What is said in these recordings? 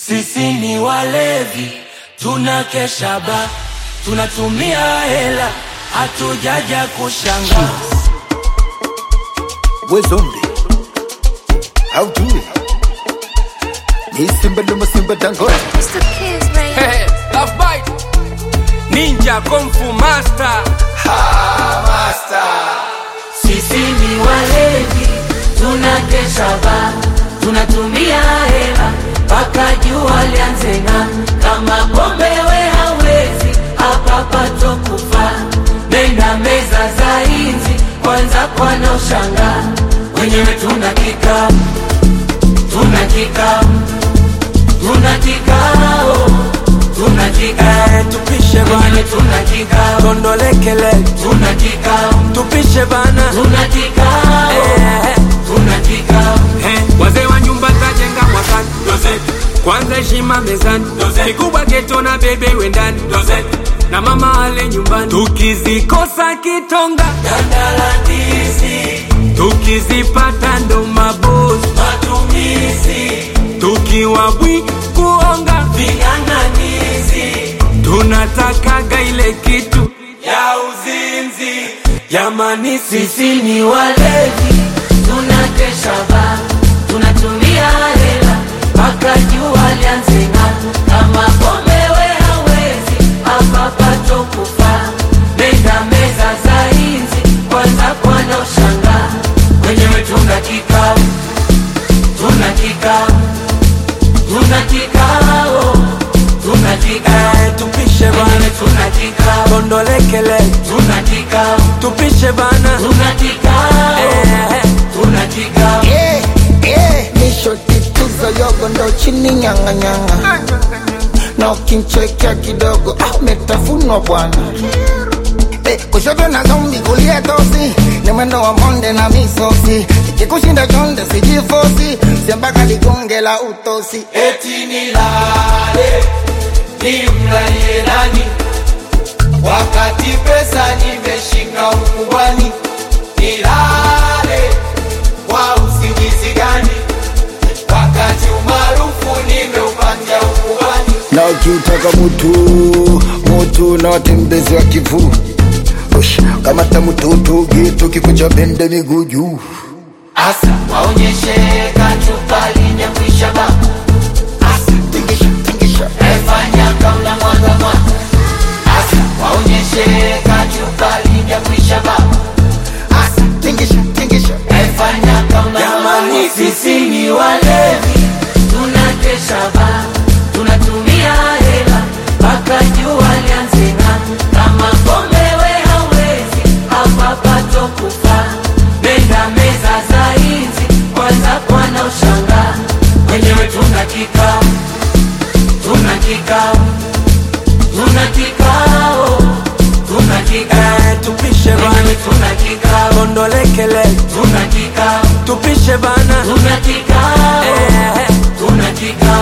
Sisi ni walevi, tunakesha ba, tunatumia hela, hatujaja kushanga. We zombie. How do it? Ni simba luma simba dangote. Mr. Kiss, baby. Hey, love bite. Ninja Kung Fu Master. Sisi ni walevi, tunakesha ba, tunatumia hela mpaka jua lianze ng'aa. Kama pombe we hawezi, hapa pato kufa. Nenda meza za inzi, kwanza kwana ushanga. Wenyewe tuna kikao, tuna kikao, tuna kikao, tuna kikao. tupishe bana Wenyewe tuna kikao, tondolekele tuna kikao, tupishe bana tuna kikao, Eh, tuna kikao. eh, wazee wa nyumba tajenga mwakani kwanza heshima mezani kikubwa geto na bebe wendani na mama ale nyumbani tukizikosa kitonga Gandalandizi, tukizipata ndo mabosi matumizi, tukiwa bwi kuonga ving'ang'anizi tunatakaga ile kitu ya uzinzi. jamani sisi Sisi ni walevi, tunakesha ba, tunatumia hela mpaka jua lianze ng'aa. Kama pombe we hawezi, hapa pato kufa. Nenda meza za inzi, kwanza kwana ushanga. Wenyewe tuna kikao, tuna kikao, tuna kikao, tuna kikao. eh, tupishe Wenyewe bana tuna kikao, tondolekele tuna kikao, tupishe bana tuna kikao, eh, tuna kikao. Yeah, yeah. Nisho tituzo yogo ndo chini nyanga nyanga. Na ukinchekea kidogo ah, umetafunwa bwana. Eh, kushoto na zombi kulia tosi ni mwendo wa monde na misosi ikikushinda chonde sijifosi siambaka ligonge la utosi eti nilale nimlalie nani wakati pesa nimeshika ukubwani nilale kwa usingizi gani wakati umaarufu nimeupatia ukubwani na ukiutaka mutu mutu na watembezi wa kivu Ush, kamata mututu gitu kikucha bende miguu juu asa waonyeshe kachupa linyakwisha ba asa tingisha tingisha efanya kauna mwaga mwaga asa waonyeshe kachupa linyakwisha ba asa tingisha tingisha Efanya kama Jamani, sisi ni walevi, tunakesha ba, tunatumia hela mpaka jua lianze ng'aa. Kama pombe we hawezi, hapa pato kufa. Nenda meza za inzi, kwanza kwana ushanga. Wenyewe tuna kikao, tuna kikao, tuna kikao, tuna kikao. eh, tupishe Wenyewe bana tuna kikao, tondolekele tuna kikao. tupishe bana Tuna kikao, eh, tuna kikao,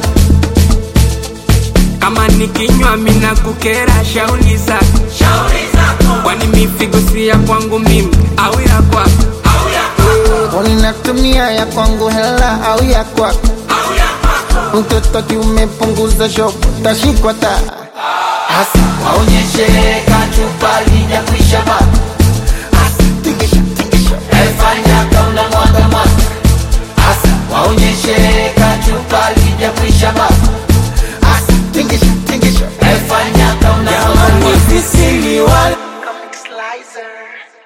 kama nikinywa mina kukera shauli zako shauri zako kwani mifigo si ya kwangu mimi au ya kwako au ya kwako Uninatumia ya kwangu hela au ya kwako au ya kwako, mtoto kiumepunguza shopo tashikwa taa hasa waonyeshe kachupa lijakwisha baba, tingisha tingisha efanya kauna mwaga mwaga, hasa waonyeshe kachupa lijakwisha baba, asa tingisha tingisha efanya kauna mwaga mwaga. sisi ni wale Comic Slicer.